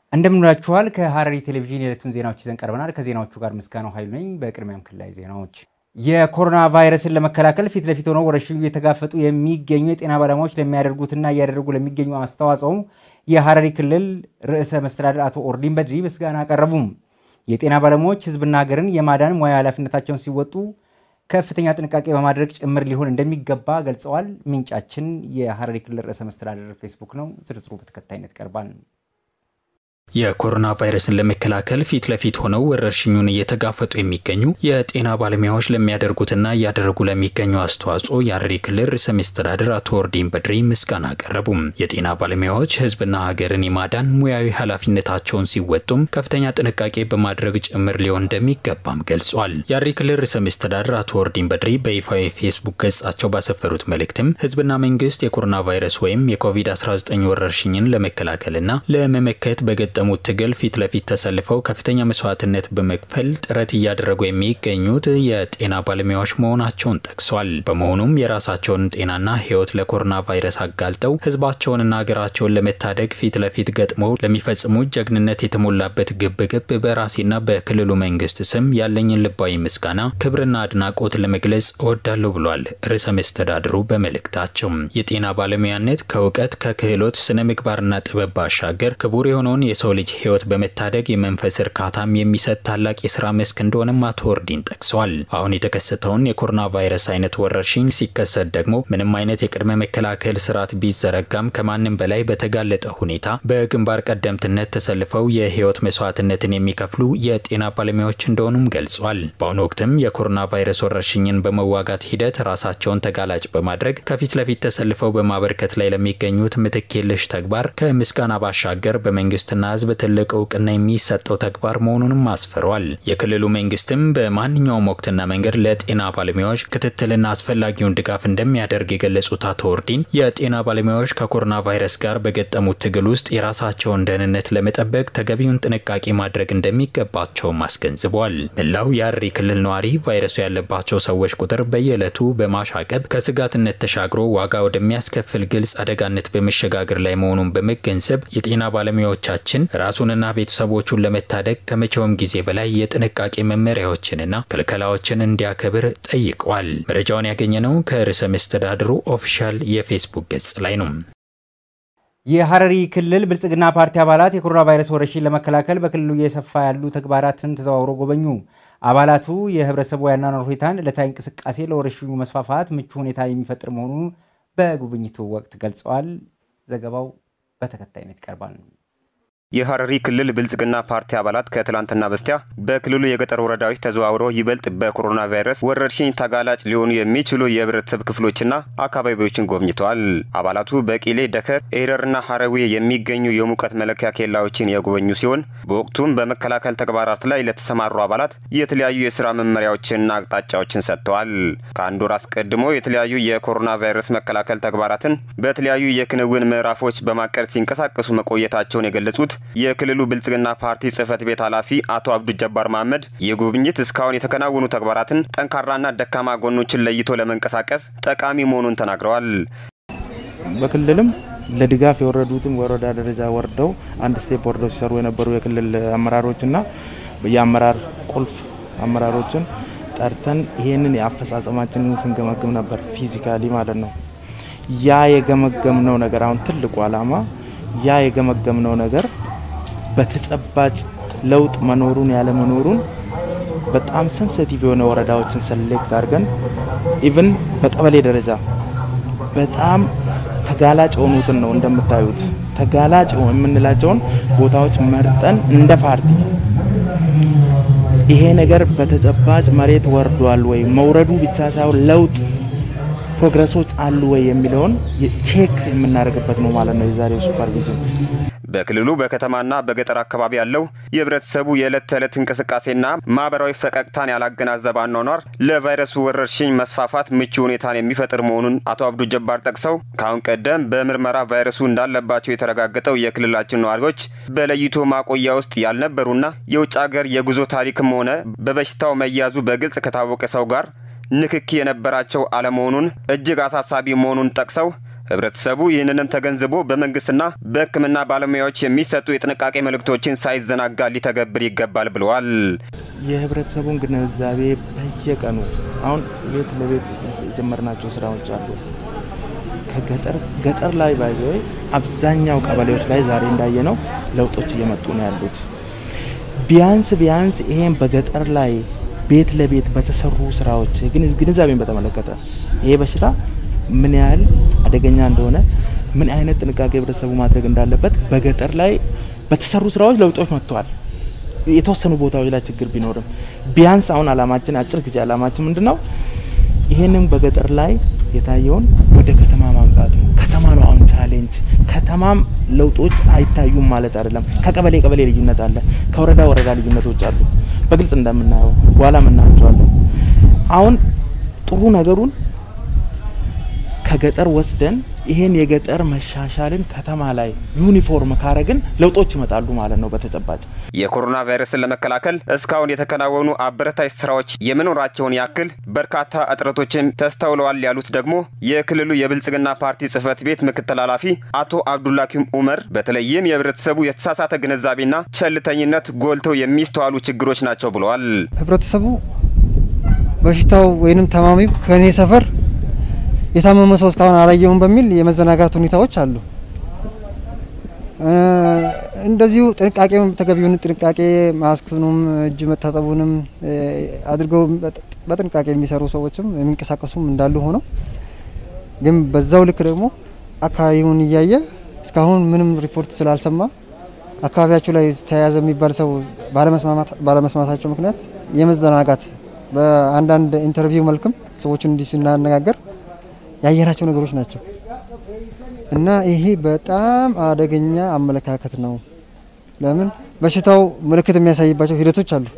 እንደምንላችኋል ከሐረሪ ቴሌቪዥን የዕለቱን ዜናዎች ይዘን ቀርበናል። ከዜናዎቹ ጋር ምስጋናው ኃይሉ ነኝ። በቅድሚያም ክልላዊ ዜናዎች የኮሮና ቫይረስን ለመከላከል ፊት ለፊት ሆነው ወረርሽኙ እየተጋፈጡ የሚገኙ የጤና ባለሙያዎች ለሚያደርጉትና እያደረጉ ለሚገኙ አስተዋጽኦ የሐረሪ ክልል ርዕሰ መስተዳድር አቶ ኦርዲን በድሪ ምስጋና አቀረቡም። የጤና ባለሙያዎች ሕዝብና ሀገርን የማዳን ሙያዊ ኃላፊነታቸውን ሲወጡ ከፍተኛ ጥንቃቄ በማድረግ ጭምር ሊሆን እንደሚገባ ገልጸዋል። ምንጫችን የሐረሪ ክልል ርዕሰ መስተዳድር ፌስቡክ ነው። ዝርዝሩ በተከታይነት ይቀርባል። የኮሮና ቫይረስን ለመከላከል ፊት ለፊት ሆነው ወረርሽኙን እየተጋፈጡ የሚገኙ የጤና ባለሙያዎች ለሚያደርጉትና እያደረጉ ለሚገኙ አስተዋጽኦ የሐረሪ ክልል ርዕሰ መስተዳድር አቶ ኦርዲን በድሪ ምስጋና አቀረቡም። የጤና ባለሙያዎች ህዝብና ሀገርን የማዳን ሙያዊ ኃላፊነታቸውን ሲወጡም ከፍተኛ ጥንቃቄ በማድረግ ጭምር ሊሆን እንደሚገባም ገልጿል። የሐረሪ ክልል ርዕሰ መስተዳድር አቶ ኦርዲን በድሪ በይፋዊ የፌስቡክ ገጻቸው ባሰፈሩት መልእክትም ህዝብና መንግስት የኮሮና ቫይረስ ወይም የኮቪድ-19 ወረርሽኝን ለመከላከልና ለመመከት በገጠ ሙት ትግል ፊት ለፊት ተሰልፈው ከፍተኛ መስዋዕትነት በመክፈል ጥረት እያደረጉ የሚገኙት የጤና ባለሙያዎች መሆናቸውን ጠቅሷል። በመሆኑም የራሳቸውን ጤናና ህይወት ለኮሮና ቫይረስ አጋልጠው ህዝባቸውንና ሀገራቸውን ለመታደግ ፊት ለፊት ገጥመው ለሚፈጽሙት ጀግንነት የተሞላበት ግብግብ በራሴና በክልሉ መንግስት ስም ያለኝን ልባዊ ምስጋና፣ ክብርና አድናቆት ለመግለጽ እወዳለሁ ብሏል ርዕሰ መስተዳድሩ በመልእክታቸው። የጤና ባለሙያነት ከእውቀት ከክህሎት፣ ስነ ምግባርና ጥበብ ባሻገር ክቡር የሆነውን የሰው ልጅ ህይወት በመታደግ የመንፈስ እርካታም የሚሰጥ ታላቅ የስራ መስክ እንደሆነም አቶ ኦርዲን ጠቅሰዋል። አሁን የተከሰተውን የኮሮና ቫይረስ አይነት ወረርሽኝ ሲከሰት ደግሞ ምንም አይነት የቅድመ መከላከል ስርዓት ቢዘረጋም ከማንም በላይ በተጋለጠ ሁኔታ በግንባር ቀደምትነት ተሰልፈው የህይወት መስዋዕትነትን የሚከፍሉ የጤና ባለሙያዎች እንደሆኑም ገልጿል። በአሁኑ ወቅትም የኮሮና ቫይረስ ወረርሽኝን በመዋጋት ሂደት ራሳቸውን ተጋላጭ በማድረግ ከፊት ለፊት ተሰልፈው በማበርከት ላይ ለሚገኙት ምትክ የለሽ ተግባር ከምስጋና ባሻገር በመንግስትና ህዝብ ትልቅ እውቅና የሚሰጠው ተግባር መሆኑንም አስፍረዋል። የክልሉ መንግስትም በማንኛውም ወቅትና መንገድ ለጤና ባለሙያዎች ክትትልና አስፈላጊውን ድጋፍ እንደሚያደርግ የገለጹት አቶ ኦርዲን የጤና ባለሙያዎች ከኮሮና ቫይረስ ጋር በገጠሙት ትግል ውስጥ የራሳቸውን ደህንነት ለመጠበቅ ተገቢውን ጥንቃቄ ማድረግ እንደሚገባቸውም አስገንዝበዋል። መላው የሐረሪ ክልል ነዋሪ ቫይረሱ ያለባቸው ሰዎች ቁጥር በየዕለቱ በማሻቀብ ከስጋትነት ተሻግሮ ዋጋ ወደሚያስከፍል ግልጽ አደጋነት በመሸጋገር ላይ መሆኑን በመገንዘብ የጤና ባለሙያዎቻችን ራሱንና ቤተሰቦቹን ለመታደግ ከመቼውም ጊዜ በላይ የጥንቃቄ መመሪያዎችንና ክልከላዎችን እንዲያከብር ጠይቀዋል። መረጃውን ያገኘነው ከርዕሰ መስተዳድሩ ኦፊሻል የፌስቡክ ገጽ ላይ ነው። የሐረሪ ክልል ብልጽግና ፓርቲ አባላት የኮሮና ቫይረስ ወረርሽኝ ለመከላከል በክልሉ እየሰፋ ያሉ ተግባራትን ተዘዋውሮ ጎበኙ። አባላቱ የህብረተሰቡ የአኗኗር ሁኔታን፣ ዕለታዊ እንቅስቃሴ ለወረርሽኙ መስፋፋት ምቹ ሁኔታ የሚፈጥር መሆኑን በጉብኝቱ ወቅት ገልጸዋል። ዘገባው በተከታይነት ይቀርባል። የሐረሪ ክልል ብልጽግና ፓርቲ አባላት ከትላንትና በስቲያ በክልሉ የገጠር ወረዳዎች ተዘዋውረው ይበልጥ በኮሮና ቫይረስ ወረርሽኝ ተጋላጭ ሊሆኑ የሚችሉ የህብረተሰብ ክፍሎችና አካባቢዎችን ጎብኝተዋል። አባላቱ በቂሌ፣ ደከር፣ ኤረርና ሐረዊ የሚገኙ የሙቀት መለኪያ ኬላዎችን የጎበኙ ሲሆን በወቅቱም በመከላከል ተግባራት ላይ ለተሰማሩ አባላት የተለያዩ የስራ መመሪያዎችንና አቅጣጫዎችን ሰጥተዋል። ከአንድ ወር አስቀድሞ የተለያዩ የኮሮና ቫይረስ መከላከል ተግባራትን በተለያዩ የክንውን ምዕራፎች በማቀድ ሲንቀሳቀሱ መቆየታቸውን የገለጹት የክልሉ ብልጽግና ፓርቲ ጽህፈት ቤት ኃላፊ አቶ አብዱ ጀባር መሐመድ የጉብኝት እስካሁን የተከናወኑ ተግባራትን ጠንካራና ደካማ ጎኖችን ለይቶ ለመንቀሳቀስ ጠቃሚ መሆኑን ተናግረዋል። በክልልም ለድጋፍ የወረዱትም ወረዳ ደረጃ ወርደው አንድ ስቴፕ ወርደው ሲሰሩ የነበሩ የክልል አመራሮችና የአመራር ቁልፍ አመራሮችን ጠርተን ይሄንን የአፈጻጸማችንን ስንገመግም ነበር። ፊዚካሊ ማለት ነው። ያ የገመገምነው ነገር አሁን ትልቁ ዓላማ ያ የገመገምነው ነገር በተጨባጭ ለውጥ መኖሩን ያለመኖሩን በጣም ሰንሰቲቭ የሆነ ወረዳዎችን ሰሌክት አድርገን ኢቭን በቀበሌ ደረጃ በጣም ተጋላጭ የሆኑትን ነው እንደምታዩት ተጋላጭ የምንላቸውን ቦታዎች መርጠን እንደ ፓርቲ ይሄ ነገር በተጨባጭ መሬት ወርዷል ወይ መውረዱ ብቻ ሳይሆን ለውጥ ፕሮግረሶች አሉ ወይ የሚለውን ቼክ የምናደርግበት ነው ማለት ነው የዛሬው ሱፐርቪዥን። በክልሉ በከተማና በገጠር አካባቢ ያለው የህብረተሰቡ የዕለት ተዕለት እንቅስቃሴና ማህበራዊ ፈቀቅታን ያላገናዘበ አኗኗር ለቫይረሱ ወረርሽኝ መስፋፋት ምቹ ሁኔታን የሚፈጥር መሆኑን አቶ አብዱ ጀባር ጠቅሰው ከአሁን ቀደም በምርመራ ቫይረሱ እንዳለባቸው የተረጋገጠው የክልላችን ነዋሪዎች በለይቶ ማቆያ ውስጥ ያልነበሩና የውጭ ሀገር የጉዞ ታሪክም ሆነ በበሽታው መያዙ በግልጽ ከታወቀ ሰው ጋር ንክኪ የነበራቸው አለመሆኑን እጅግ አሳሳቢ መሆኑን ጠቅሰው ህብረተሰቡ ይህንንም ተገንዝቦ በመንግስትና በሕክምና ባለሙያዎች የሚሰጡ የጥንቃቄ መልእክቶችን ሳይዘናጋ ሊተገብር ይገባል ብለዋል። የህብረተሰቡን ግንዛቤ በየቀኑ አሁን ቤት ለቤት የጀመርናቸው ስራዎች አሉ። ከገጠር ገጠር ላይ ባይዘወይ አብዛኛው ቀበሌዎች ላይ ዛሬ እንዳየ ነው ለውጦች እየመጡ ነው ያሉት። ቢያንስ ቢያንስ ይሄን በገጠር ላይ ቤት ለቤት በተሰሩ ስራዎች ግንዛቤን በተመለከተ ይሄ በሽታ ምን ያህል አደገኛ እንደሆነ ምን አይነት ጥንቃቄ ህብረተሰቡ ማድረግ እንዳለበት በገጠር ላይ በተሰሩ ስራዎች ለውጦች መጥተዋል። የተወሰኑ ቦታዎች ላይ ችግር ቢኖርም ቢያንስ አሁን አላማችን አጭር ጊዜ አላማችን ምንድን ነው? ይሄንን በገጠር ላይ የታየውን ወደ ከተማ ማምጣት ነው። ከተማ ነው አሁን ቻሌንጅ። ከተማም ለውጦች አይታዩም ማለት አይደለም። ከቀበሌ ቀበሌ ልዩነት አለ፣ ከወረዳ ወረዳ ልዩነቶች አሉ። በግልጽ እንደምናየው በኋላ ምናያቸዋለን። አሁን ጥሩ ነገሩን ከገጠር ወስደን ይሄን የገጠር መሻሻልን ከተማ ላይ ዩኒፎርም ካረግን ለውጦች ይመጣሉ ማለት ነው። በተጨባጭ የኮሮና ቫይረስን ለመከላከል እስካሁን የተከናወኑ አበረታች ስራዎች የመኖራቸውን ያክል በርካታ እጥረቶችን ተስተውለዋል ያሉት ደግሞ የክልሉ የብልጽግና ፓርቲ ጽህፈት ቤት ምክትል ኃላፊ አቶ አብዱላኪም ኡመር በተለይም የህብረተሰቡ የተሳሳተ ግንዛቤና ቸልተኝነት ጎልተው የሚስተዋሉ ችግሮች ናቸው ብለዋል። ህብረተሰቡ በሽታው ወይንም ታማሚው ከእኔ ሰፈር የታመመ ሰው እስካሁን አላየሁም በሚል የመዘናጋት ሁኔታዎች አሉ። እንደዚሁ ጥንቃቄ ተገቢውን ጥንቃቄ ማስክኑም እጅ መታጠቡንም አድርገው በጥንቃቄ የሚሰሩ ሰዎችም የሚንቀሳቀሱም እንዳሉ ሆነው ግን በዛው ልክ ደግሞ አካባቢውን እያየ እስካሁን ምንም ሪፖርት ስላልሰማ አካባቢያቸው ላይ ተያያዘ የሚባል ሰው ባለመስማታቸው ምክንያት የመዘናጋት በአንዳንድ ኢንተርቪው መልክም ሰዎችን እንዲህ ስናነጋገር ያየናቸው ነገሮች ናቸው እና ይሄ በጣም አደገኛ አመለካከት ነው። ለምን በሽታው ምልክት የሚያሳይባቸው ሂደቶች አሉ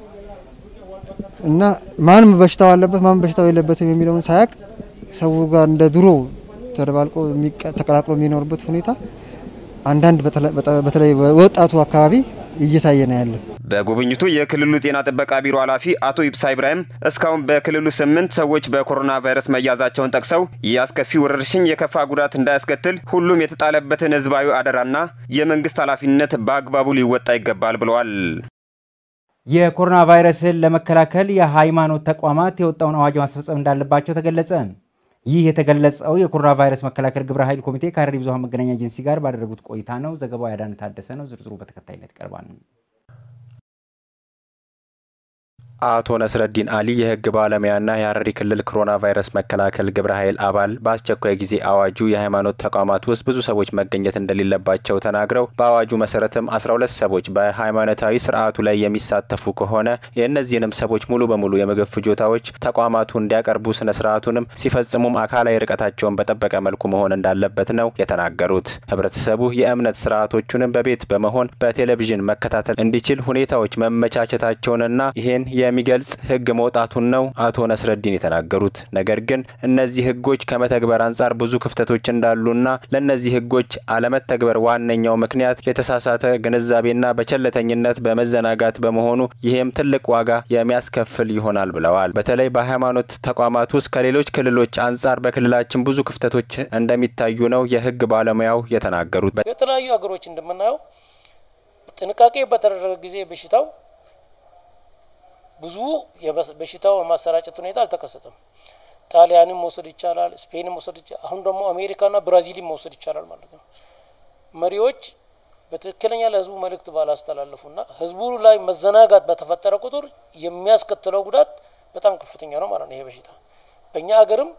እና ማንም በሽታው አለበት ማንም በሽታው የለበትም የሚለውን ሳያቅ ሰው ጋር እንደ ድሮ ተደባልቆ ተቀላቅሎ የሚኖርበት ሁኔታ አንዳንድ በተለይ ወጣቱ አካባቢ እየታየ ነው ያለው። በጉብኝቱ የክልሉ ጤና ጥበቃ ቢሮ ኃላፊ አቶ ይብሳ ኢብራሂም እስካሁን በክልሉ ስምንት ሰዎች በኮሮና ቫይረስ መያዛቸውን ጠቅሰው ይህ አስከፊ ወረርሽኝ የከፋ ጉዳት እንዳያስከትል ሁሉም የተጣለበትን ሕዝባዊ አደራና የመንግስት ኃላፊነት በአግባቡ ሊወጣ ይገባል ብለዋል። የኮሮና ቫይረስን ለመከላከል የሃይማኖት ተቋማት የወጣውን አዋጅ ማስፈጸም እንዳለባቸው ተገለጸ። ይህ የተገለጸው የኮሮና ቫይረስ መከላከል ግብረ ኃይል ኮሚቴ ከሐረሪ ብዙኃን መገናኛ ኤጀንሲ ጋር ባደረጉት ቆይታ ነው። ዘገባው ያዳነ ታደሰ ነው። ዝርዝሩ በተከታይነት ይቀርባል። አቶ ነስረዲን አሊ የህግ ባለሙያና የሐረሪ ክልል ኮሮና ቫይረስ መከላከል ግብረ ኃይል አባል በአስቸኳይ ጊዜ አዋጁ የሃይማኖት ተቋማት ውስጥ ብዙ ሰዎች መገኘት እንደሌለባቸው ተናግረው በአዋጁ መሰረትም አስራ ሁለት ሰዎች በሃይማኖታዊ ስርዓቱ ላይ የሚሳተፉ ከሆነ የእነዚህንም ሰዎች ሙሉ በሙሉ የምግብ ፍጆታዎች ተቋማቱ እንዲያቀርቡ ስነ ስርዓቱንም ሲፈጽሙም አካላዊ ርቀታቸውን በጠበቀ መልኩ መሆን እንዳለበት ነው የተናገሩት። ህብረተሰቡ የእምነት ስርዓቶቹንም በቤት በመሆን በቴሌቪዥን መከታተል እንዲችል ሁኔታዎች መመቻቸታቸውንና ይሄን የሚገልጽ ህግ መውጣቱን ነው አቶ ነስረዲን የተናገሩት። ነገር ግን እነዚህ ህጎች ከመተግበር አንጻር ብዙ ክፍተቶች እንዳሉና ለእነዚህ ህጎች አለመተግበር ዋነኛው ምክንያት የተሳሳተ ግንዛቤና በቸለተኝነት በመዘናጋት በመሆኑ ይህም ትልቅ ዋጋ የሚያስከፍል ይሆናል ብለዋል። በተለይ በሃይማኖት ተቋማት ውስጥ ከሌሎች ክልሎች አንጻር በክልላችን ብዙ ክፍተቶች እንደሚታዩ ነው የህግ ባለሙያው የተናገሩት። የተለያዩ ሀገሮች እንደምናየው ጥንቃቄ በተደረገ ጊዜ በሽታው ብዙ በሽታው የማሰራጨት ሁኔታ አልተከሰተም። ጣሊያንም መውሰድ ይቻላል፣ ስፔንም መውሰድ ይቻላል። አሁን ደግሞ አሜሪካና ብራዚልም መውሰድ ይቻላል ማለት ነው። መሪዎች በትክክለኛ ለህዝቡ መልእክት ባላስተላለፉና ህዝቡ ላይ መዘናጋት በተፈጠረ ቁጥር የሚያስከትለው ጉዳት በጣም ከፍተኛ ነው ማለት ነው። ይሄ በሽታ በእኛ ሀገርም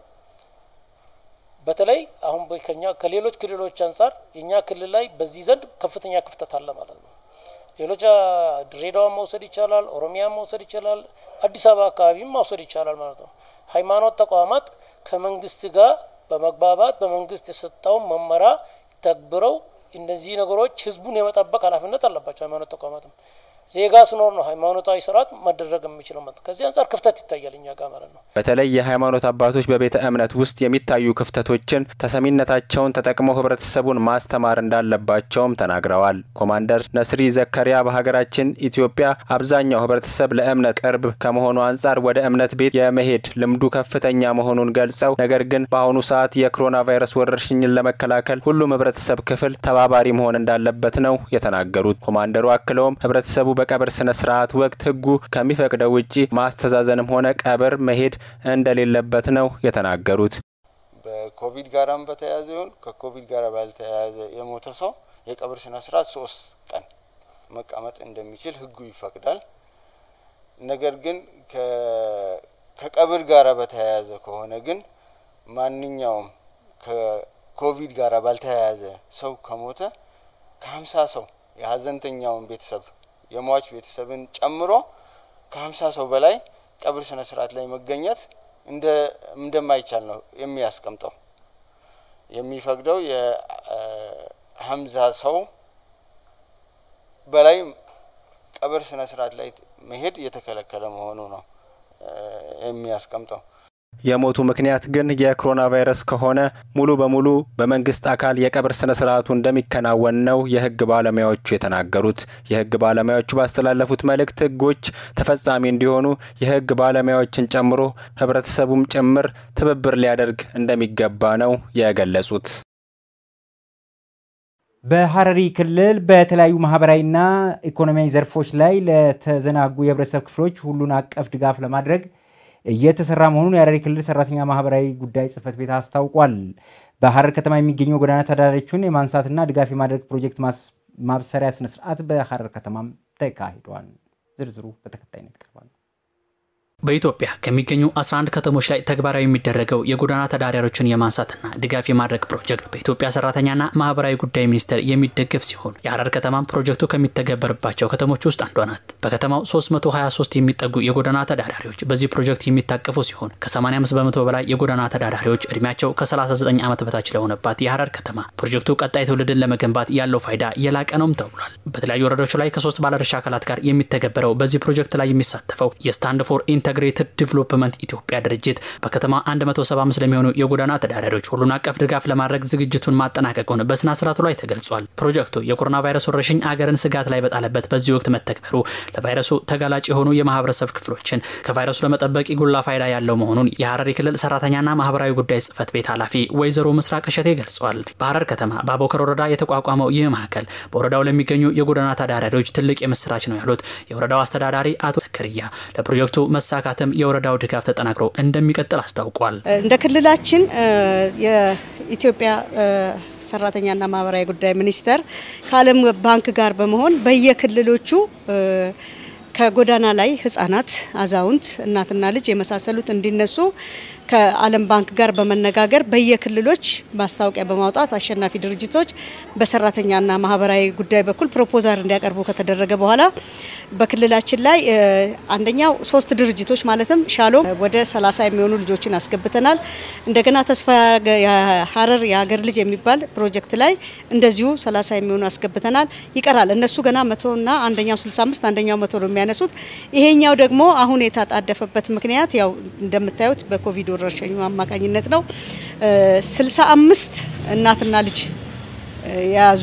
በተለይ አሁን ከኛ ከሌሎች ክልሎች አንጻር የእኛ ክልል ላይ በዚህ ዘንድ ከፍተኛ ክፍተት አለ ማለት ነው። ሌሎች ድሬዳዋን መውሰድ ይቻላል፣ ኦሮሚያን መውሰድ ይቻላል፣ አዲስ አበባ አካባቢም መውሰድ ይቻላል ማለት ነው። ሃይማኖት ተቋማት ከመንግስት ጋር በመግባባት በመንግስት የሰጠውን መመሪያ ተግብረው እነዚህ ነገሮች ህዝቡን የመጠበቅ ኃላፊነት አለባቸው ሃይማኖት ተቋማትም። ዜጋ ስኖር ነው ሃይማኖታዊ ስርዓት መደረግ የሚችለው ማለት ከዚህ አንጻር ክፍተት ይታያል እኛ ጋር ማለት ነው። በተለይ የሃይማኖት አባቶች በቤተ እምነት ውስጥ የሚታዩ ክፍተቶችን ተሰሚነታቸውን ተጠቅመው ህብረተሰቡን ማስተማር እንዳለባቸውም ተናግረዋል። ኮማንደር ነስሪ ዘከሪያ በሀገራችን ኢትዮጵያ አብዛኛው ህብረተሰብ ለእምነት ቅርብ ከመሆኑ አንጻር ወደ እምነት ቤት የመሄድ ልምዱ ከፍተኛ መሆኑን ገልጸው ነገር ግን በአሁኑ ሰዓት የኮሮና ቫይረስ ወረርሽኝን ለመከላከል ሁሉም ህብረተሰብ ክፍል ተባባሪ መሆን እንዳለበት ነው የተናገሩት። ኮማንደሩ አክለውም ህብረተሰቡ በቀብር ስነ ስርዓት ወቅት ህጉ ከሚፈቅደው ውጪ ማስተዛዘንም ሆነ ቀብር መሄድ እንደሌለበት ነው የተናገሩት። በኮቪድ ጋራም በተያያዘ ይሁን ከኮቪድ ጋር ባልተያያዘ የሞተ ሰው የቀብር ስነ ስርዓት ሶስት ቀን መቀመጥ እንደሚችል ህጉ ይፈቅዳል። ነገር ግን ከቀብር ጋር በተያያዘ ከሆነ ግን ማንኛውም ከኮቪድ ጋር ባልተያያዘ ሰው ከሞተ ከሀምሳ ሰው የሀዘንተኛውን ቤተሰብ የሟች ቤተሰብን ጨምሮ ከሀምሳ ሰው በላይ ቀብር ስነ ስርዓት ላይ መገኘት እንደ እንደማይቻል ነው የሚያስቀምጠው። የሚፈቅደው የሀምሳ ሰው በላይ ቀብር ስነ ስርዓት ላይ መሄድ የተከለከለ መሆኑ ነው የሚያስቀምጠው። የሞቱ ምክንያት ግን የኮሮና ቫይረስ ከሆነ ሙሉ በሙሉ በመንግስት አካል የቀብር ስነ ስርዓቱ እንደሚከናወን ነው የህግ ባለሙያዎቹ የተናገሩት። የህግ ባለሙያዎቹ ባስተላለፉት መልእክት ህጎች ተፈጻሚ እንዲሆኑ የህግ ባለሙያዎችን ጨምሮ ህብረተሰቡም ጭምር ትብብር ሊያደርግ እንደሚገባ ነው የገለጹት። በሐረሪ ክልል በተለያዩ ማህበራዊና ኢኮኖሚያዊ ዘርፎች ላይ ለተዘናጉ የህብረተሰብ ክፍሎች ሁሉን አቀፍ ድጋፍ ለማድረግ እየተሰራ መሆኑን የሐረሪ ክልል ሰራተኛ ማህበራዊ ጉዳይ ጽህፈት ቤት አስታውቋል። በሐረር ከተማ የሚገኙ የጎዳና ተዳዳሪዎችን የማንሳትና ድጋፍ የማድረግ ፕሮጀክት ማብሰሪያ ስነስርዓት በሐረር ከተማም ተካሂዷል። ዝርዝሩ በተከታይነት ይቀርባል። በኢትዮጵያ ከሚገኙ 11 ከተሞች ላይ ተግባራዊ የሚደረገው የጎዳና ተዳዳሪዎችን የማንሳትና ድጋፍ የማድረግ ፕሮጀክት በኢትዮጵያ ሰራተኛና ማህበራዊ ጉዳይ ሚኒስቴር የሚደገፍ ሲሆን የሐረር ከተማም ፕሮጀክቱ ከሚተገበርባቸው ከተሞች ውስጥ አንዷ ናት። በከተማው 323 የሚጠጉ የጎዳና ተዳዳሪዎች በዚህ ፕሮጀክት የሚታቀፉ ሲሆን ከ85 በመቶ በላይ የጎዳና ተዳዳሪዎች እድሜያቸው ከ39 ዓመት በታች ለሆነባት የሐረር ከተማ ፕሮጀክቱ ቀጣይ ትውልድን ለመገንባት ያለው ፋይዳ የላቀ ነውም ተብሏል። በተለያዩ ወረዳዎች ላይ ከሶስት ባለድርሻ አካላት ጋር የሚተገበረው በዚህ ፕሮጀክት ላይ የሚሳተፈው የስታንድ ፎር ኢንተግሬትድ ዲቨሎፕመንት ኢትዮጵያ ድርጅት በከተማ 175 ለሚሆኑ የጎዳና ተዳዳሪዎች ሁሉን አቀፍ ድጋፍ ለማድረግ ዝግጅቱን ማጠናቀቁን በስነ ስርዓቱ ላይ ተገልጿል። ፕሮጀክቱ የኮሮና ቫይረስ ወረርሽኝ አገርን ስጋት ላይ በጣለበት በዚህ ወቅት መተግበሩ ለቫይረሱ ተጋላጭ የሆኑ የማህበረሰብ ክፍሎችን ከቫይረሱ ለመጠበቅ ጉላ ፋይዳ ያለው መሆኑን የሐረሪ ክልል ሰራተኛና ማህበራዊ ጉዳይ ጽህፈት ቤት ኃላፊ ወይዘሮ ምስራቅ እሸቴ ገልጸዋል። በሐረር ከተማ በአቦከር ወረዳ የተቋቋመው ይህ ማዕከል በወረዳው ለሚገኙ የጎዳና ተዳዳሪዎች ትልቅ የምስራች ነው ያሉት የወረዳው አስተዳዳሪ አቶ ዘከርያ ለፕሮጀክቱ መሳካትም የወረዳው ድጋፍ ተጠናክሮ እንደሚቀጥል አስታውቋል። እንደ ክልላችን የኢትዮጵያ ሰራተኛና ማህበራዊ ጉዳይ ሚኒስቴር ከዓለም ባንክ ጋር በመሆን በየክልሎቹ ከጎዳና ላይ ህጻናት፣ አዛውንት፣ እናትና ልጅ የመሳሰሉት እንዲነሱ ከዓለም ባንክ ጋር በመነጋገር በየክልሎች ማስታወቂያ በማውጣት አሸናፊ ድርጅቶች በሰራተኛና ማህበራዊ ጉዳይ በኩል ፕሮፖዛል እንዲያቀርቡ ከተደረገ በኋላ በክልላችን ላይ አንደኛው ሶስት ድርጅቶች ማለትም ሻሎም ወደ 30 የሚሆኑ ልጆችን አስገብተናል። እንደገና ተስፋ ሀረር የሀገር ልጅ የሚባል ፕሮጀክት ላይ እንደዚሁ 30 የሚሆኑ አስገብተናል። ይቀራል። እነሱ ገና መቶና አንደኛው 65 አንደኛው መቶ ነው የሚያነሱት። ይሄኛው ደግሞ አሁን የታጣደፈበት ምክንያት ያው እንደምታዩት በኮቪድ ወረርሽኙ አማካኝነት ነው። 65 እናትና ልጅ የያዙ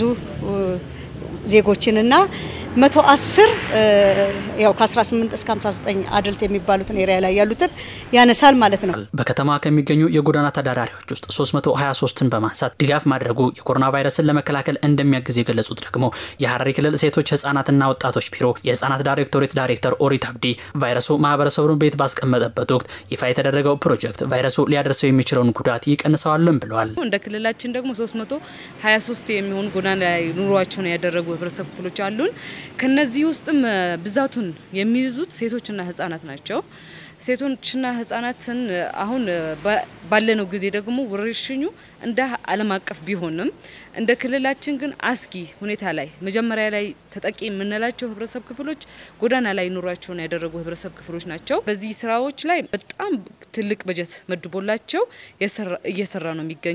ዜጎችንና መቶ አስር ያው ከ18 እስከ 59 አድልት የሚባሉትን ኤሪያ ላይ ያሉትን ያነሳል ማለት ነው። በከተማ ከሚገኙ የጎዳና ተዳዳሪዎች ውስጥ 323ን በማንሳት ድጋፍ ማድረጉ የኮሮና ቫይረስን ለመከላከል እንደሚያግዝ የገለጹት ደግሞ የሐረሪ ክልል ሴቶች ህጻናትና ወጣቶች ቢሮ የህጻናት ዳይሬክቶሬት ዳይሬክተር ኦሪት አብዲ ቫይረሱ ማህበረሰቡን ቤት ባስቀመጠበት ወቅት ይፋ የተደረገው ፕሮጀክት ቫይረሱ ሊያደርሰው የሚችለውን ጉዳት ይቀንሰዋልም ብለዋል። እንደ ክልላችን ደግሞ 323 የሚሆኑ ጎዳና ላይ ኑሯቸውን ያደረጉ ህብረተሰብ ክፍሎች አሉን። ከነዚህ ውስጥም ብዛቱን የሚይዙት ሴቶችና ህጻናት ናቸው። ሴቶችና ህጻናትን አሁን ባለነው ጊዜ ደግሞ ወረርሽኙ እንደ ዓለም አቀፍ ቢሆንም እንደ ክልላችን ግን አስጊ ሁኔታ ላይ መጀመሪያ ላይ ተጠቂ የምንላቸው ህብረተሰብ ክፍሎች ጎዳና ላይ ኑሯቸውን ያደረጉ ህብረተሰብ ክፍሎች ናቸው። በዚህ ስራዎች ላይ በጣም ትልቅ በጀት መድቦላቸው እየሰራ ነው የሚገኘው።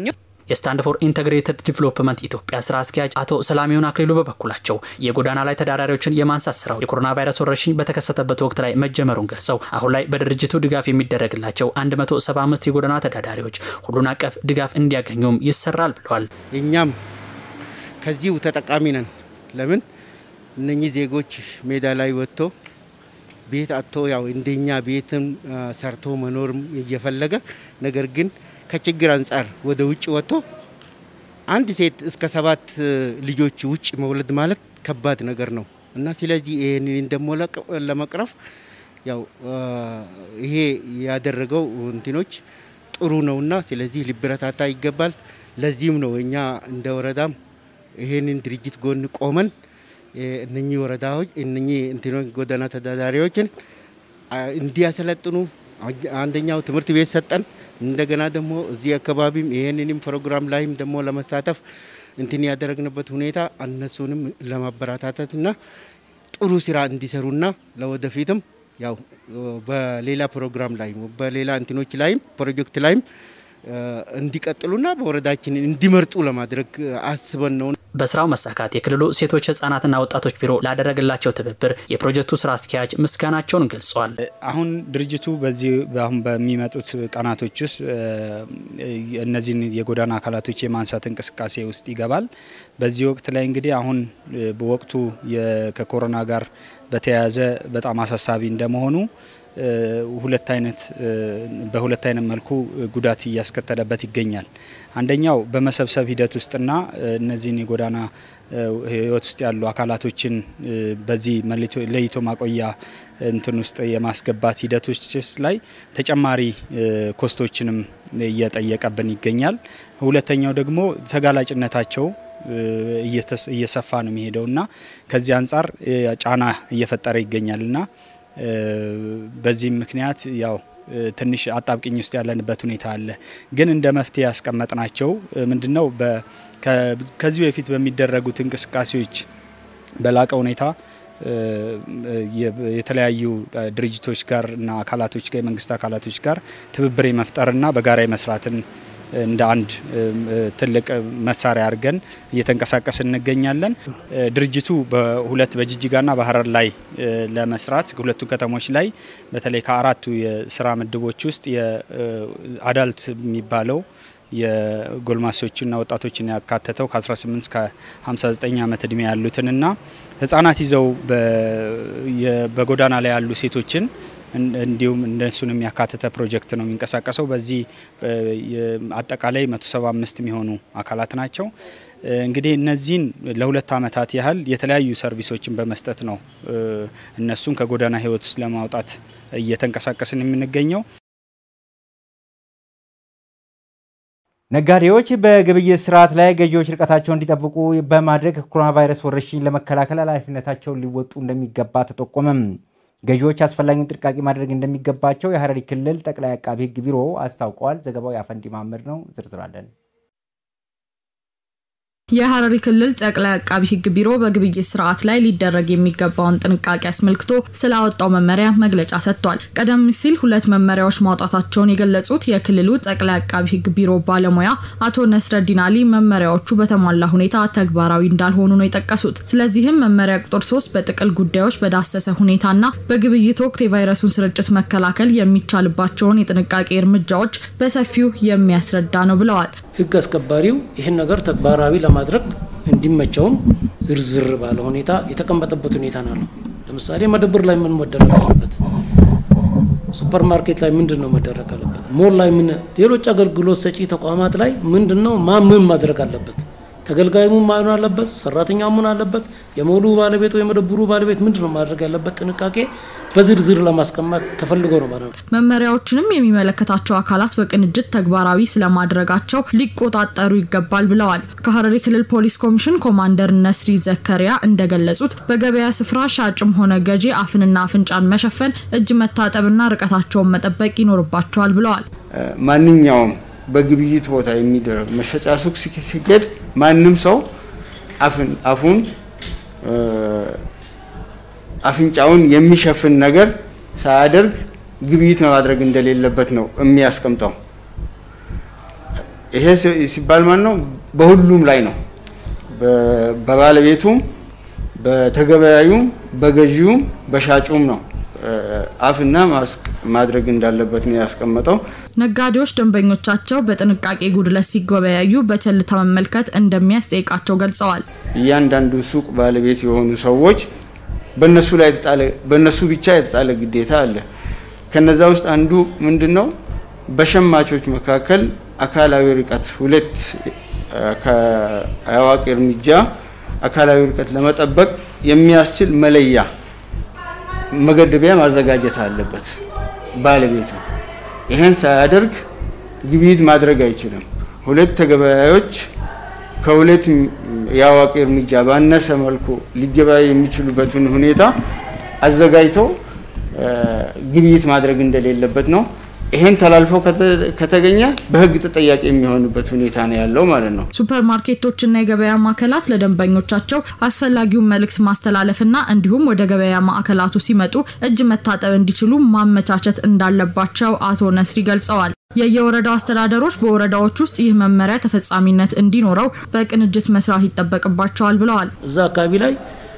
የስታንድ ፎር ኢንተግሬትድ ዲቨሎፕመንት ኢትዮጵያ ስራ አስኪያጅ አቶ ሰላሚውን አክሊሉ በበኩላቸው የጎዳና ላይ ተዳዳሪዎችን የማንሳት ስራው የኮሮና ቫይረስ ወረርሽኝ በተከሰተበት ወቅት ላይ መጀመሩን ገልጸው አሁን ላይ በድርጅቱ ድጋፍ የሚደረግላቸው 175 የጎዳና ተዳዳሪዎች ሁሉን አቀፍ ድጋፍ እንዲያገኙም ይሰራል ብሏል። እኛም ከዚሁ ተጠቃሚ ነን። ለምን እነኚህ ዜጎች ሜዳ ላይ ወጥቶ ቤት አጥቶ ያው እንደኛ ቤትም ሰርቶ መኖርም እየፈለገ ነገር ግን ከችግር አንጻር ወደ ውጭ ወጥቶ አንድ ሴት እስከ ሰባት ልጆች ውጭ መውለድ ማለት ከባድ ነገር ነው እና ስለዚህ ይህንን ደግሞ ለመቅረፍ ያው ይሄ ያደረገው እንትኖች ጥሩ ነውና ስለዚህ ሊበረታታ ይገባል። ለዚህም ነው እኛ እንደ ወረዳም ይሄንን ድርጅት ጎን ቆመን እነኚህ ወረዳዎች እነኚህ እንትኖች ጎዳና ተዳዳሪዎችን እንዲያሰለጥኑ አንደኛው ትምህርት ቤት ሰጠን። እንደገና ደግሞ እዚህ አካባቢም ይሄንንም ፕሮግራም ላይም ደግሞ ለመሳተፍ እንትን ያደረግንበት ሁኔታ እነሱንም ለማበረታታትና ጥሩ ስራ እንዲሰሩና ለወደፊትም ያው በሌላ ፕሮግራም ላይ በሌላ እንትኖች ላይም ፕሮጀክት ላይም እንዲቀጥሉና በወረዳችን እንዲመርጡ ለማድረግ አስበን ነው። በስራው መሳካት የክልሉ ሴቶች ህጻናትና ወጣቶች ቢሮ ላደረገላቸው ትብብር የፕሮጀክቱ ስራ አስኪያጅ ምስጋናቸውን ገልጸዋል። አሁን ድርጅቱ በዚህ አሁን በሚመጡት ቀናቶች ውስጥ እነዚህን የጎዳና አካላቶች የማንሳት እንቅስቃሴ ውስጥ ይገባል። በዚህ ወቅት ላይ እንግዲህ አሁን በወቅቱ ከኮሮና ጋር በተያያዘ በጣም አሳሳቢ እንደመሆኑ ሁለት አይነት በሁለት አይነት መልኩ ጉዳት እያስከተለበት ይገኛል። አንደኛው በመሰብሰብ ሂደት ውስጥና እነዚህን የጎዳና ህይወት ውስጥ ያሉ አካላቶችን በዚህ ለይቶ ማቆያ እንትን ውስጥ የማስገባት ሂደቶች ላይ ተጨማሪ ኮስቶችንም እየጠየቀብን ይገኛል። ሁለተኛው ደግሞ ተጋላጭነታቸው እየሰፋ ነው የሚሄደው እና ከዚህ አንጻር ጫና እየፈጠረ ይገኛል እና በዚህም ምክንያት ያው ትንሽ አጣብቅኝ ውስጥ ያለንበት ሁኔታ አለ። ግን እንደ መፍትሄ ያስቀመጥናቸው ምንድነው ከዚህ በፊት በሚደረጉት እንቅስቃሴዎች በላቀ ሁኔታ የተለያዩ ድርጅቶች ጋር እና አካላቶች ጋር የመንግስት አካላቶች ጋር ትብብር መፍጠርና በጋራ መስራትን እንደ አንድ ትልቅ መሳሪያ አድርገን እየተንቀሳቀስ እንገኛለን። ድርጅቱ በሁለት በጅጅጋና በሀረር ላይ ለመስራት ሁለቱ ከተሞች ላይ በተለይ ከአራቱ የስራ ምድቦች ውስጥ የአዳልት የሚባለው የጎልማሶችና ወጣቶችን ያካተተው ከ18 እስከ 59 ዓመት እድሜ ያሉትንና ህጻናት ይዘው በጎዳና ላይ ያሉ ሴቶችን እንዲሁም እነሱን የሚያካተተ ፕሮጀክት ነው የሚንቀሳቀሰው። በዚህ አጠቃላይ 175 የሚሆኑ አካላት ናቸው። እንግዲህ እነዚህን ለሁለት ዓመታት ያህል የተለያዩ ሰርቪሶችን በመስጠት ነው እነሱን ከጎዳና ህይወት ውስጥ ለማውጣት እየተንቀሳቀስን የምንገኘው። ነጋዴዎች በግብይት ስርዓት ላይ ገዢዎች ርቀታቸውን እንዲጠብቁ በማድረግ ኮሮና ቫይረስ ወረርሽኝ ለመከላከል ኃላፊነታቸውን ሊወጡ እንደሚገባ ተጠቆመም። ገዢዎች አስፈላጊውን ጥንቃቄ ማድረግ እንደሚገባቸው የሐረሪ ክልል ጠቅላይ አቃቢ ሕግ ቢሮ አስታውቀዋል። ዘገባው የአፈንዲ ማመድ ነው። ዝርዝር አለን። የሐረሪ ክልል ጠቅላይ አቃቢ ሕግ ቢሮ በግብይት ስርዓት ላይ ሊደረግ የሚገባውን ጥንቃቄ አስመልክቶ ስላወጣው መመሪያ መግለጫ ሰጥቷል። ቀደም ሲል ሁለት መመሪያዎች ማውጣታቸውን የገለጹት የክልሉ ጠቅላይ አቃቢ ሕግ ቢሮ ባለሙያ አቶ ነስረዲን አሊ መመሪያዎቹ በተሟላ ሁኔታ ተግባራዊ እንዳልሆኑ ነው የጠቀሱት። ስለዚህም መመሪያ ቁጥር ሶስት በጥቅል ጉዳዮች በዳሰሰ ሁኔታና በግብይት ወቅት የቫይረሱን ስርጭት መከላከል የሚቻልባቸውን የጥንቃቄ እርምጃዎች በሰፊው የሚያስረዳ ነው ብለዋል። ህግ አስከባሪው ይህን ነገር ተግባራዊ ለማድረግ እንዲመቸውም ዝርዝር ባለ ሁኔታ የተቀመጠበት ሁኔታ ነው። ለምሳሌ መደብር ላይ ምን መደረግ አለበት? ሱፐር ማርኬት ላይ ምንድን ነው መደረግ አለበት? ሞል ላይ ምን፣ ሌሎች አገልግሎት ሰጪ ተቋማት ላይ ምንድን ነው ማ ምን ማድረግ አለበት? ተገልጋዩ ምን አለበት? ሰራተኛው ምን አለበት? የሞሉ ባለቤት ወይ የመደብሩ ባለቤት ምንድን ነው ማድረግ ያለበት? ጥንቃቄ በዝርዝር ለማስቀመጥ ተፈልጎ ነው ማለት ነው። መመሪያዎችንም የሚመለከታቸው አካላት በቅንጅት ተግባራዊ ስለማድረጋቸው ሊቆጣጠሩ ይገባል ብለዋል። ከሐረሪ ክልል ፖሊስ ኮሚሽን ኮማንደር ነስሪ ዘከሪያ እንደገለጹት በገበያ ስፍራ ሻጭም ሆነ ገዢ አፍንና አፍንጫን መሸፈን፣ እጅ መታጠብና ርቀታቸውን መጠበቅ ይኖርባቸዋል ብለዋል። ማንኛውም በግብይት ቦታ የሚደረግ መሸጫ ሱቅ ሲሄድ ማንም ሰው አፉን አፍንጫውን የሚሸፍን ነገር ሳያደርግ ግብይት ማድረግ እንደሌለበት ነው የሚያስቀምጠው። ይሄ ሲባል ማን ነው? በሁሉም ላይ ነው። በባለቤቱም፣ በተገበያዩም፣ በገዢውም፣ በሻጩም ነው አፍና ማስክ ማድረግ እንዳለበት ነው ያስቀመጠው። ነጋዴዎች ደንበኞቻቸው በጥንቃቄ ጉድለት ሲገበያዩ በቸልታ መመልከት እንደሚያስጠይቃቸው ገልጸዋል። እያንዳንዱ ሱቅ ባለቤት የሆኑ ሰዎች በነሱ ላይ የተጣለ በነሱ ብቻ የተጣለ ግዴታ አለ። ከነዛ ውስጥ አንዱ ምንድን ነው? በሸማቾች መካከል አካላዊ ርቀት ሁለት ከአዋቂ እርምጃ አካላዊ ርቀት ለመጠበቅ የሚያስችል መለያ መገደቢያ ማዘጋጀት አለበት ባለቤቱ። ይህን ሳያደርግ ግብይት ማድረግ አይችልም። ሁለት ተገበያዮች ከሁለት የአዋቂ እርምጃ ባነሰ መልኩ ሊገበያዩ የሚችሉበትን ሁኔታ አዘጋጅቶ ግብይት ማድረግ እንደሌለበት ነው። ይሄን ተላልፎ ከተገኘ በሕግ ተጠያቂ የሚሆንበት ሁኔታ ነው ያለው ማለት ነው። ሱፐር ማርኬቶችና የገበያ ማዕከላት ለደንበኞቻቸው አስፈላጊውን መልእክት ማስተላለፍና እንዲሁም ወደ ገበያ ማዕከላቱ ሲመጡ እጅ መታጠብ እንዲችሉ ማመቻቸት እንዳለባቸው አቶ ነስሪ ገልጸዋል። የየወረዳው አስተዳደሮች በወረዳዎች ውስጥ ይህ መመሪያ ተፈጻሚነት እንዲኖረው በቅንጅት መስራት ይጠበቅባቸዋል ብለዋል። እዛ አካባቢ ላይ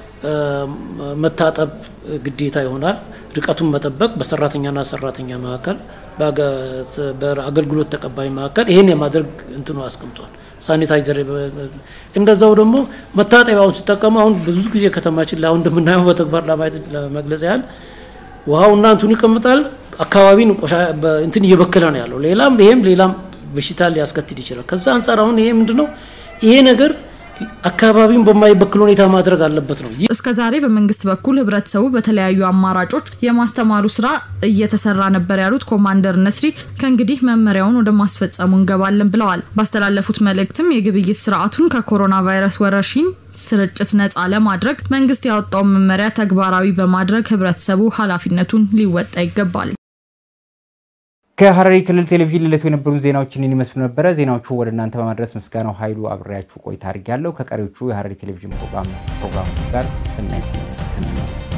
መታጠብ ግዴታ ይሆናል። ርቀቱን መጠበቅ በሰራተኛና ሰራተኛ መካከል በአገልግሎት ተቀባይ መካከል ይሄን የማድረግ እንትኑ አስቀምጧል። ሳኒታይዘር እንደዛው ደግሞ መታጠቢያውን ሲጠቀሙ አሁን ብዙ ጊዜ ከተማችን ላይ አሁን እንደምናየው በተግባር ለማየት ለመግለጽ ያህል ውሃውና እንትኑ ይቀምጣል። አካባቢን ቆሻ እንትን እየበከለ ነው ያለው። ሌላም ይሄም ሌላም በሽታ ሊያስከትል ይችላል። ከዛ አንጻር አሁን ይሄ ምንድነው ይሄ ነገር አካባቢውን በማይበክል ሁኔታ ማድረግ አለበት ነው። እስከ ዛሬ በመንግስት በኩል ህብረተሰቡ በተለያዩ አማራጮች የማስተማሩ ስራ እየተሰራ ነበር ያሉት ኮማንደር ነስሪ ከእንግዲህ መመሪያውን ወደ ማስፈጸሙ እንገባለን ብለዋል። ባስተላለፉት መልእክትም የግብይት ስርዓቱን ከኮሮና ቫይረስ ወረርሽኝ ስርጭት ነጻ ለማድረግ መንግስት ያወጣውን መመሪያ ተግባራዊ በማድረግ ህብረተሰቡ ኃላፊነቱን ሊወጣ ይገባል። ከሐረሪ ክልል ቴሌቪዥን ዕለቱ የነበሩን ዜናዎችን ይመስሉ ነበረ። ዜናዎቹ ወደ እናንተ በማድረስ ምስጋናው ኃይሉ አብሬያችሁ ቆይታ አድርጌያለሁ። ከቀሪዎቹ የሐረሪ ቴሌቪዥን ፕሮግራሞች ጋር ሰናይ ጊዜ ተመኘሁ።